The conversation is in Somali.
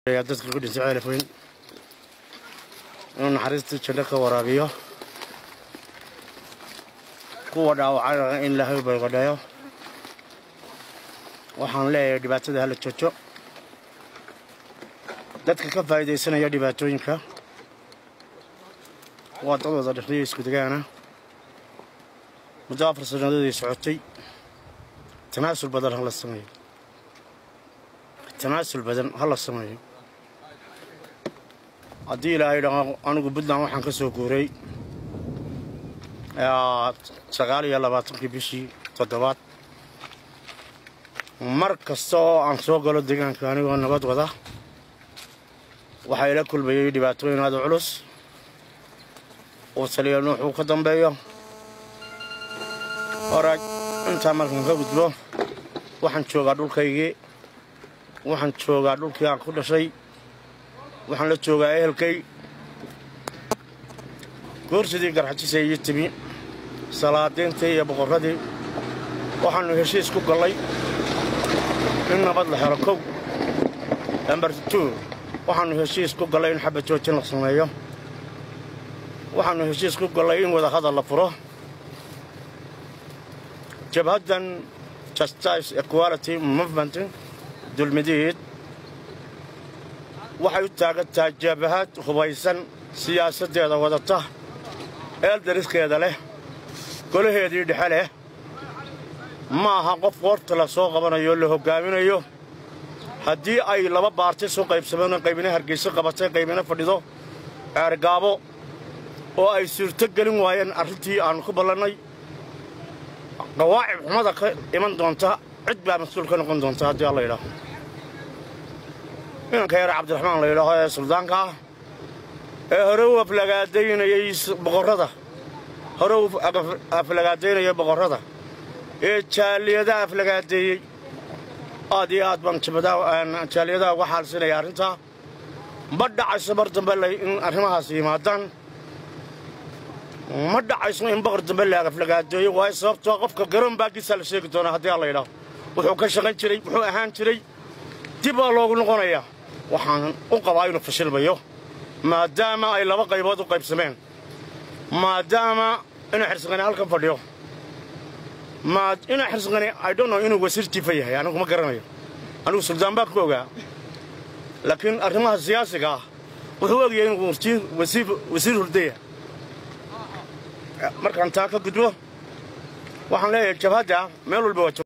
dadka ku dhintay ceelafweyn inuu naxariistii janno ka waraabiyo kuwa dhaawacana in ilaahay bayqadhayo waxaan leeyahay dhibaatada hala jojo dadka ka faa'iidaysanaya dhibaatooyinka waa dad wada dhexniyo isku degaana muddo afar sannadoodii socotay tanaasul badan ha la sameeyo tanaasul badan ha la sameeyo haddii ilaahay dhaho anigu puntland waxaan ka soo guuray sagaal iyo labaatankii bishii toddobaad mar kasta oo aan soo galo deegaanka anigoo nabad wada waxaa ila kulmayay dhibaatooyin aada culus uu taliya nuux uu ka dambeeyo horaaj intaa markaan ka gudbo waxaan joogaa dhulkaygii waxaan joogaa dhulkii aan ku dhashay waxaan la joogaa ehelkay goorsidii garxajisa iyo timi salaadiintii iyo boqorradii waxaannu heshiis ku gallay in nabad la helo kow lambar tu waxaannu heshiis ku gallay in xabad joojin la sameeyo waxaannu heshiis ku gallay in wadahadal la furo jabhaddan justice equality movement dulmidiid waxay u taagan tahay jabahad hubaysan siyaasaddeeda wadata eeldariskeeda leh golaheedii dhexe leh ma aha qof qoorta la soo qabanayo la hoggaaminayo haddii ay laba baarti soo qaybsameen qaybina hargayso qabatay qaybina fadhido ceergaabo oo ay suurto gelin waayeen arrintii aannu ku ballannay qawaacib xumada ka iman doonta cid baa mas-uul ka noqon doonta haddii alla yidhaaho inanka yar cabdiraxmaan la yidhaaho ee suldaanka ah ee hore u aflagaadaynayay boqorrada hore u aflagaadaynaya boqorrada ee jaaliyadaha aflagaadeeyey aad iyo aad baan jaaliyadaha uga xaalsinaya arrintaa ma dhacayso mar dambe in arrimahaas yimaadaan ma dhacayso in boqor dambe la aflagaadeeyo waayo sababtoo qofka garoon baagiisaa la sheegi doonaa haddii alla yidhaaho wuxuu ka shaqayn jiray wuxuu ahaan jiray dib baa loogu noqonayaa waxaan u qabaa inuu fashilmayo maadaama ay laba qaybood u qaybsameen maadaama inuu xirsiqani halkan fadhiyo inuu xirsiqani idhono inuu wasiir jiifa yahay anigu ma garanayo anigu suldaan baan ku ogaa laakiin arrimaha siyaasiga ah wuxuu ogyahay inuu wasiir hurdaya markaan taa ka gudbo waxaan leeyahay jabhadda meel walba waa